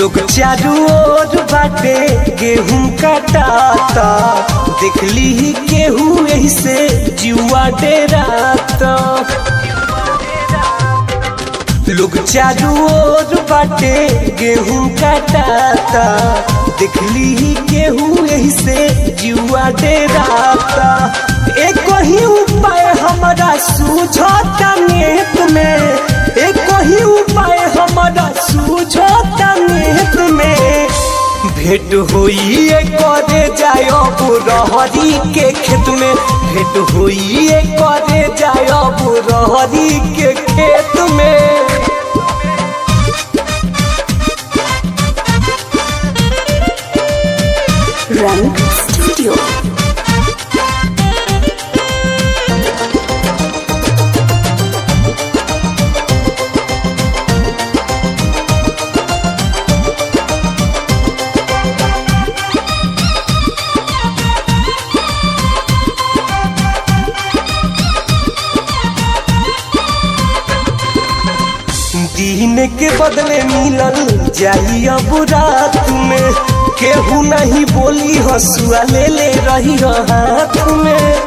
लोग चारू ओर बाटे गेहूं काटाता देखली ही केहू यही से जुआ डेराता लोग चारू ओर बाटे गेहूं काटाता देखली ही केहू यही से जुआ डेराता एक ही उपाय हमारा सूझता नेत में एक ही उपाय हमारा सूझता नेत में भेंट होई करे जायब रहरी के खेत में भेंट होई करे जायब रहरी के खेत में Rank Studio. दिन के बदले मिलल जाई अब रात में केहू नहीं बोली हसुआ ले ले रही हाथ में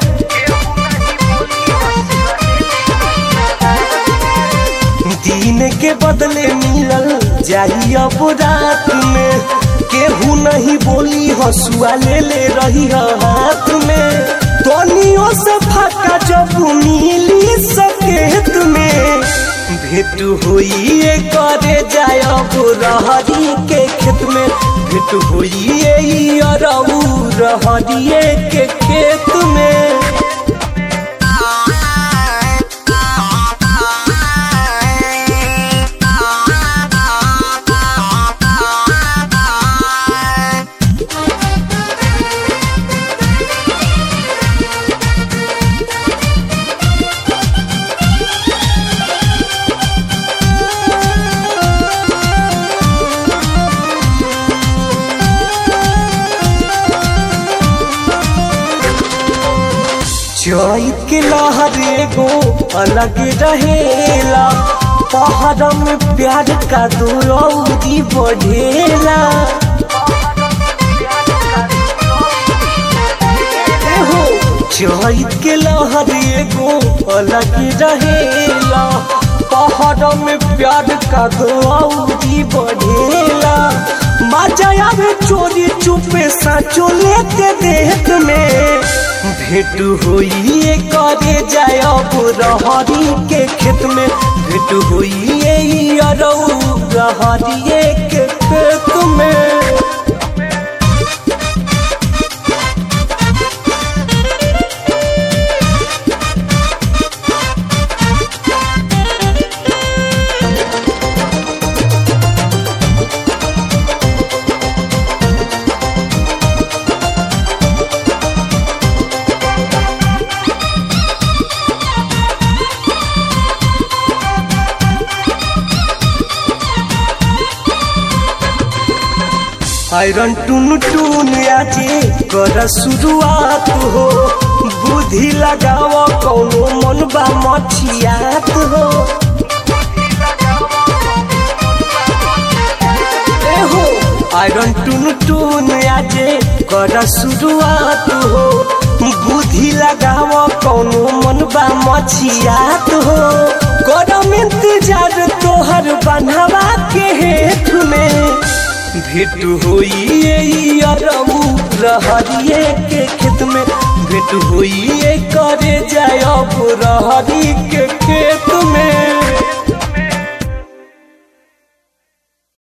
दिन के बदले मिलल जाई अब रात में केहू नहीं बोली हसुआ ले ले रही हाथ में तनियों से फाका जब मिली सकेत में भेंट होई करे जायब रहरी के खेत में भेंट होई अरऊ रहरिए के खेत में चैत के लहर एगो अलग रहेला पहाड़ में प्यार का दूरौदी बढ़ेला एहो, चैत के लहर एगो अलग रहेला पहाड़ में प्यार का दूरौदी बढ़ेला मजा आवे चोरी चुपे साचो लेते देख में भेंट होई करे जायब रहरी के खेत में भेंट होई अरऊ रहरिए के खेत में आयरन टून टून आजे कर शुरुआत हो बुद्धि लगाव कौनो मन बा मठियात हो एहो आयरन टून टून आजे कर शुरुआत हो बुद्धि लगाव कौनो मन बा मछियात हो करम इंतजार तोहर बनवा के हेठ में भेंट होई अरऊ रहरिए के खेत में भेंट होई करे जायब रहरी के खेत में